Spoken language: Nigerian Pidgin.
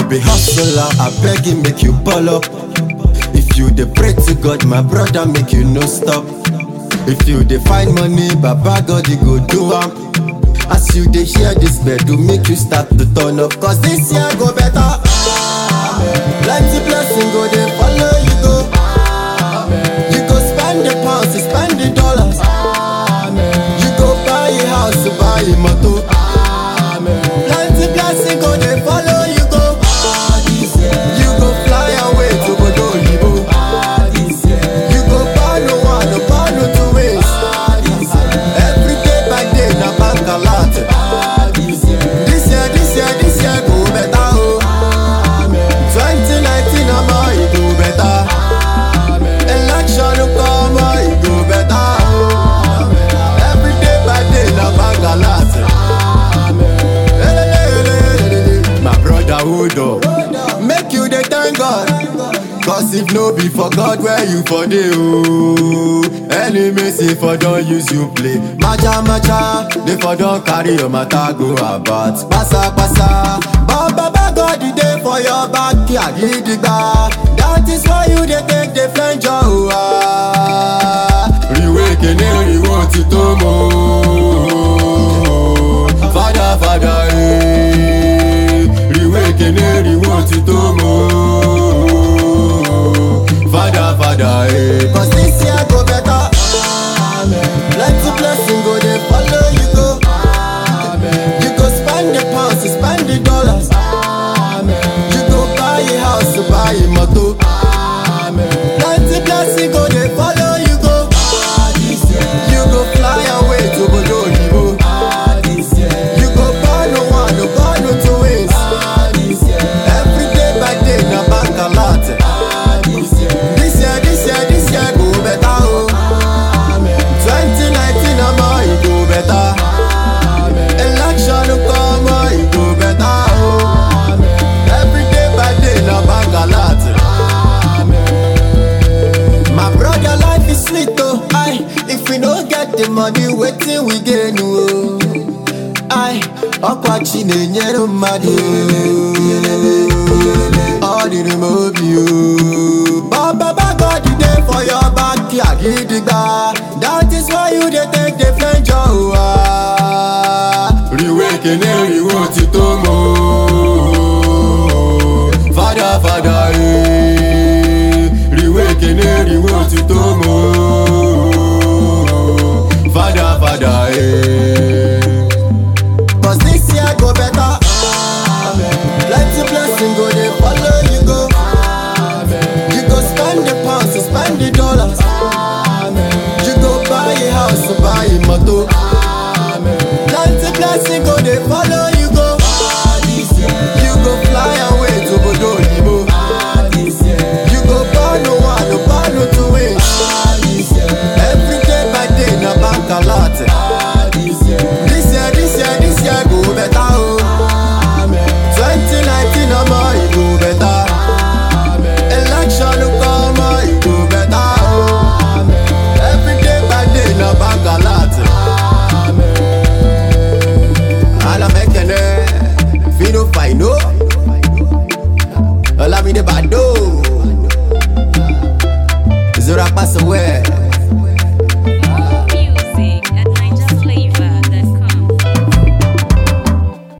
be hustler, I beg you make you ball up. If you dey pray to God, my brother, make you no stop. If you dey find money, Baba God, you go do am. As you dey hear this bed, do make you start to turn up. Cause this year go better. Plenty blessing go dey follow you go. You go spend the pounds, you spend the dollars. You go buy a house, you buy a motor. Plenty blessing go dey follow you go. You go fly away to Bodo Oyibo. You go buy no one, no buy no two ways. Every day by day na bank alert. This year, this year, this year go better oh. 2019 omo e go better. Election come oh e go better oh. Every day by day na bank alert. Elelelelelele. My brother hold up, make you dey thank God. Cause if no be for God where you for dey oh Enemy say for don use you play Maja maja, they for don carry your matter go about Pasa pasa, but baba God e dey for your backyard gidigba That is why you dey take dey flenjo oh ah Riwe kene riwo ti tó mọ́ Fada fada eh Riwe kene riwo ti tó mọ́ Fada fada eh Cause this year go better Plenty blessing go dey follow you go You go spend the pounds, you spend the dollars You go buy a house, you buy a motor Plenty blessing go dey follow you go You go fly away to Bodo Oyibo You go buy no one, no buy no two ways Every day by day na bank alert This year, this year, this year go better oh 2019 omo e go better Election come oh e go better oh Every day by day na bank alert My brother life is sweet oh I if we no get the money wetin we gain oh I ọkwachi na-enyere mmadụ ọ dịrị m obi o But Baba God you dey for your backyard gidigba That is why you dey take the flenjo o ah. Riwe kene riwo ti tó mọ́ Fada fada eh Riwe kene riwo ti tó mọ́ Fada fada eh Cause this year go better. Plenty blessing go dey follow you go. You go spend the pounds, you spend the dollars. You go buy a house, you buy a motor. Plenty blessing go dey follow you go. You go fly away to Bodo Oyibo. You go buy no one, no buy no two ways. Every day by day na bank alert. This year, this year, this year go better oh. 2019 omo e go better. Election come oh e go better oh. Every day by day na bank alert. Alamekene, Fino Fino, Olamide Bado.